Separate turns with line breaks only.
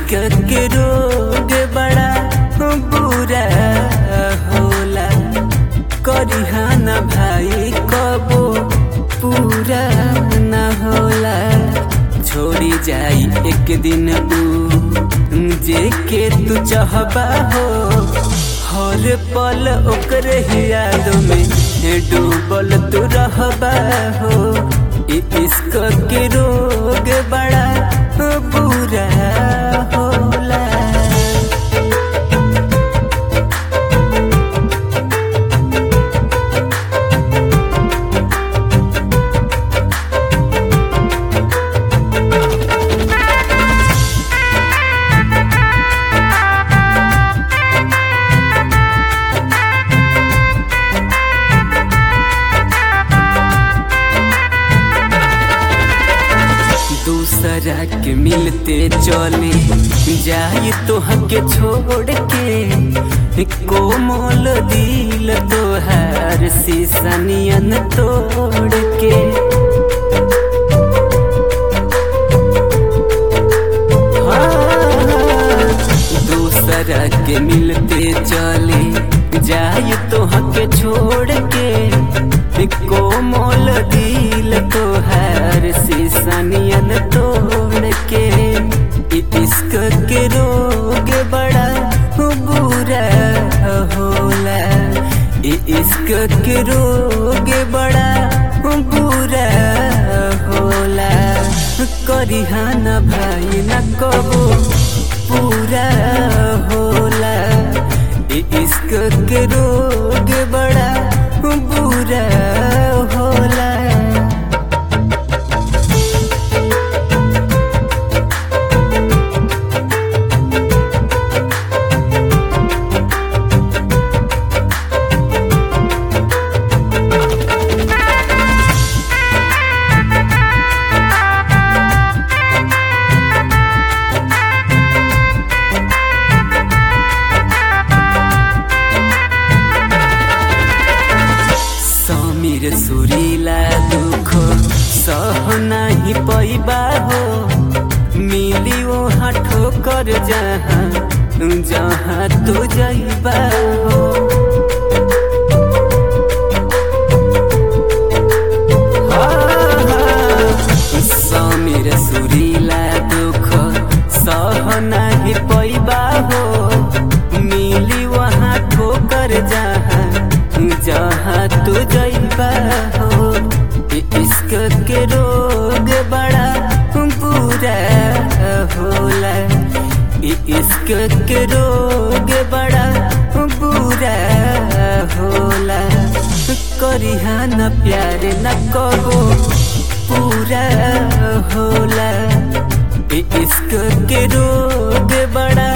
इश्क के रोग बड़ा बुरा होला करिहाना भाई कबो पूरा न होला छोड़ी जाई एक दिन ऊ जे के तू चाहबा हो हर पल ओकरे ही याद में डूबल तू रहबा हो इ इश्क के रोग बड़ा बुरा होला दूसरा के मिलते चले जाए तो हके छोड़ के कोमल दिल तोहार शीशनियन तोड़ के हाँ, दूसरा के मिलते चले जाए तो हके छोड़ के कोमल दिल तोहार शीशनियन तोड़ के इ इश्क के रोग बड़ा बुरा होला इ इश्क के रोग बड़ा बुरा होला करिहान भाई न कबो पूरा होला इ इश्क के रोग बड़ा बुरा होला समीर सुरीला दुख सह नाही पैबा हो मिली वहाँ ठोकर जहाँ जहाँ तू जैबा हो समीर सुरीला दुख सह नाही पैबा हो मिली वहाँ ठोकर जहाँ जहाँ तू जैबा हो इ इश्क के रोग बड़ा बुरा होला इ इश्क के रोग बड़ा बुरा होला करिहान प्यार न कबो पूरा होला इ इश्क के रोग बड़ा